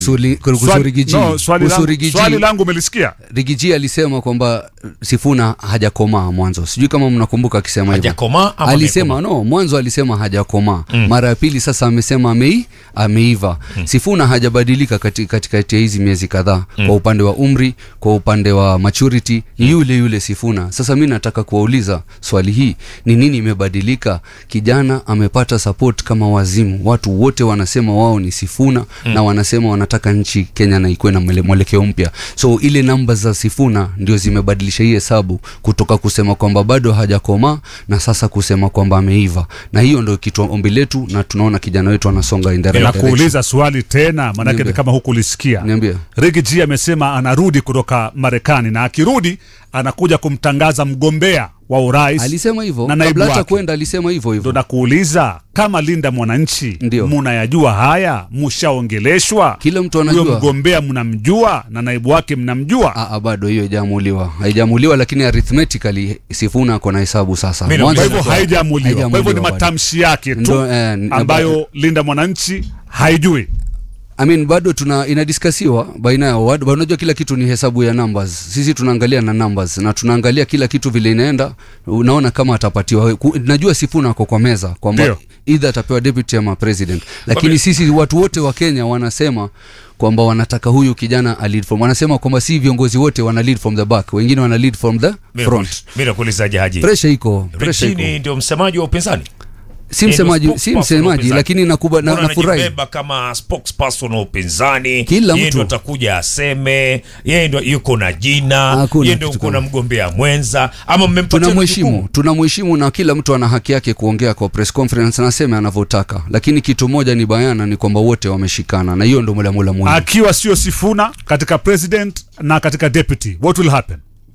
Swali- kuhusu Swali- Rigiji. no, swali Kuhusu langu- Rigiji. swali langu umelisikia Rigiji alisema kwamba Sifuna hajakomaa mwanzo, sijui kama mnakumbuka akisema hivyo. Hajakomaa ama Alisema no, mwanzo alisema hajakomaa mm. Mara ya pili sasa amesema amei, ameiva mm. Sifuna hajabadilika katikati katikati ya hizi miezi kadhaa mm. Kwa upande wa umri, kwa upande wa maturity ni yule yule Sifuna. Sasa mi nataka kuwauliza swali hii, ni nini imebadilika? Kijana amepata support kama wazimu, watu wote wanasema wao ni Sifuna mm. na wanasema wanataka nchi Kenya na ikuwe na mwele- mwelekeo mpya, so ile namba za Sifuna ndio zimebadilisha hii hesabu kutoka kusema kwamba bado hajakomaa na sasa kusema kwamba ameiva, na hiyo ndio kitu ombi letu, na tunaona kijana wetu anasonga in the right direction. nakuuliza swali tena maanake Niambie. ni kama hukulisikia Niambie. Ricky G amesema anarudi kutoka Marekani na akirudi anakuja kumtangaza mgombea wa urais Alisema hivyo na naibu kabla hata wake. kwenda, alisema hivyo ndo hivyo. nakuuliza kama Linda Mwananchi Ndio. munayajua haya, mushaongeleshwa? Kila mtu Huyo anajua. mgombea mnamjua na naibu wake mnamjua? Ah, ah, bado hiyo haijamuliwa, haijamuliwa, lakini arithmetically Sifuna ako na hesabu sasa. Mimi Mwanzo Kwa hivyo ilikuwa- haijamuliwa. Kwa hivyo ni haijamuliwa bado. matamshi yake tu Ndo, eh, n- ambayo Linda Mwananchi haijui. I mean, bado tuna inadiskasiwa baina yao. Wad- Unajua kila kitu ni hesabu ya numbers. Sisi tunaangalia na numbers na tunaangalia kila kitu vile inaenda. Unaona kama atapatiwa. Ku- Najua Sifuna ako kwa meza kwamba Ndio. either atapewa deputy ama president, lakini sisi watu wote wa Kenya wanasema kwamba wanataka huyu kijana a lead from, wanasema kwamba si viongozi wote wana lead from the back, wengine wana lead from the front. Mimi nakuulizaje Haji? Pressure iko, pressure iko. Richini ndio msemaji wa upinzani. Si Yeye ndio msemaji, si spokesperson wa msemaji, upinzani. lakini nakuba na, Mbona nafurahi. anajibeba kama spokesperson wa upinzani. Kila yeye mtu. ndio atakuja aseme, yeye ndio yuko na jina, Hakuna yeye ndio kitu uko na kama- mgombea mwenza ama mmempatia tunamheshimu jukumu? tunamheshimu na kila mtu ana haki yake kuongea kwa press conference anasema anavyotaka lakini kitu moja ni bayana ni kwamba wote wameshikana na hiyo ndo mulamula muhimu Akiwa sio Sifuna katika president na katika deputy, what will happen?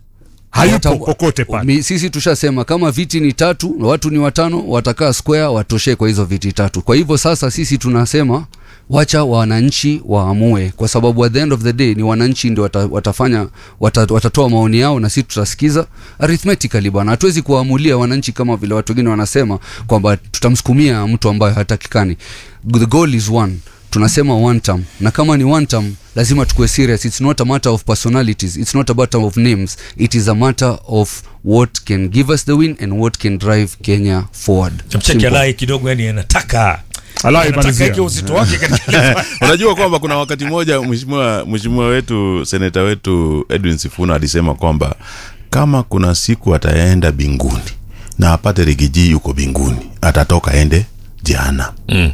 Hayupo Wata- kokote pale. Mi- sisi tushasema kama viti ni tatu na watu ni watano watakaa square watoshee kwa hizo viti tatu kwa hivyo sasa sisi tunasema wacha wananchi waamue kwa sababu at the end of the day ni wananchi ndio wata, watafanya wata, watatoa maoni yao na sisi tutasikiza arithmetically bwana hatuwezi kuwaamulia wananchi kama vile watu wengine wanasema kwamba tutamsukumia mtu ambaye hatakikani the goal is one tunasema one term na kama ni one term lazima tukue serious it's not a matter of personalities it's not a matter of names it is a matter of what can give us the win and what can drive kenya forward Chamcheki Simple. alai kidogo yani anataka Alai anataka malizia. yake uzito wake katika unajua kwamba kuna wakati mmoja mheshimiwa mheshimiwa wetu seneta wetu edwin sifuna alisema kwamba kama kuna siku ataenda binguni na apate rigiji yuko binguni atatoka ende jana Mm.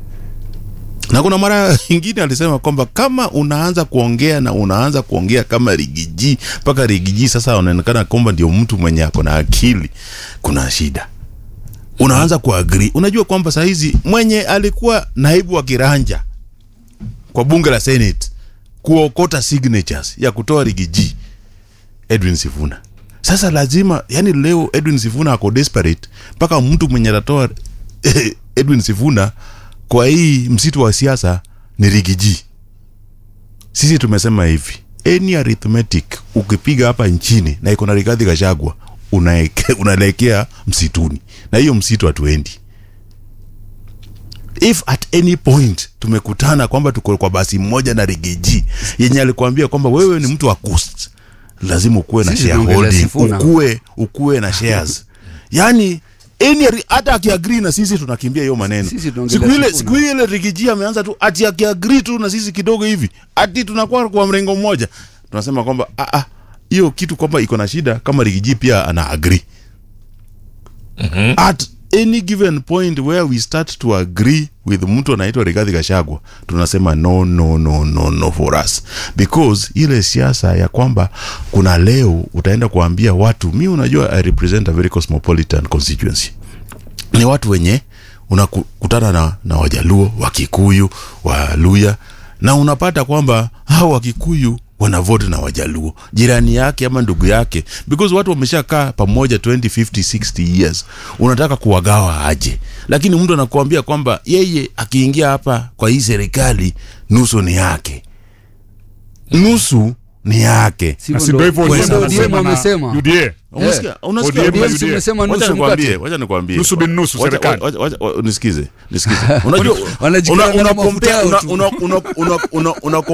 na kuna mara ingine alisema kwamba kama unaanza kuongea na unaanza kuongea kama rigiji mpaka rigiji sasa unaonekana kwamba ndio mtu mwenye ako na akili kuna shida unaanza kuagri unajua kwamba sahizi mwenye alikuwa naibu wa kiranja kwa bunge la senate kuokota signatures ya kutoa rigiji edwin sifuna sasa lazima yani leo edwin sifuna ako desperate mpaka mtu mwenye atatoa edwin sifuna kwa hii msitu wa siasa ni rigiji sisi tumesema hivi any arithmetic ukipiga hapa nchini na iko na rigadhi gashagwa unaeke- unaelekea msituni na hiyo msitu hatuendi if at any point tumekutana kwamba tuko kwa basi moja na rigiji yenye alikuambia kwamba wewe ni mtu wa coast lazima ukuwe na Sisi tunaongelea shareholding Sifuna. ukuwe ukuwe na shares yani any ari- hata akiagrii na sisi tunakimbia hiyo maneno Sisi tunaongelea siku ile Sifuna. siku ile rigiji ameanza tu ati akiagrii tu na sisi kidogo hivi ati tunakuwa kwa mrengo mmoja tunasema kwamba ah, ah, hiyo kitu kwamba iko na shida kama rigiji pia ana agree at any given point where we start to agree with mtu anaitwa Rigathi Gachagua tunasema no no no no no for us because ile siasa ya kwamba kuna leo utaenda kuambia watu mi unajua I represent a very cosmopolitan constituency ni watu wenye unakutana na, na wajaluo wakikuyu waluya na unapata kwamba hao wakikuyu wanavote na wajaluo jirani yake ama ndugu yake because watu wameshakaa pamoja 20 50 60 years unataka kuwagawa aje lakini mtu anakuambia kwamba yeye akiingia hapa kwa hii serikali nusu ni yake nusu ni yake Si Na hivyo si ndio hivyo ndo- Odinga ndo anasema ODM na amesema UDA Unasikia? Unasikia? ODM na ODM UDA. umesema Wacha nusu nikwambie, mkate. wacha nikwambie. Nusu bin nusu, Wacha- serikali. wacha- wacha- wa- Nisikize, nisikize. Unajua Wanajikana una- na una mafuta compare- yao una- tu. una- una- una- una- una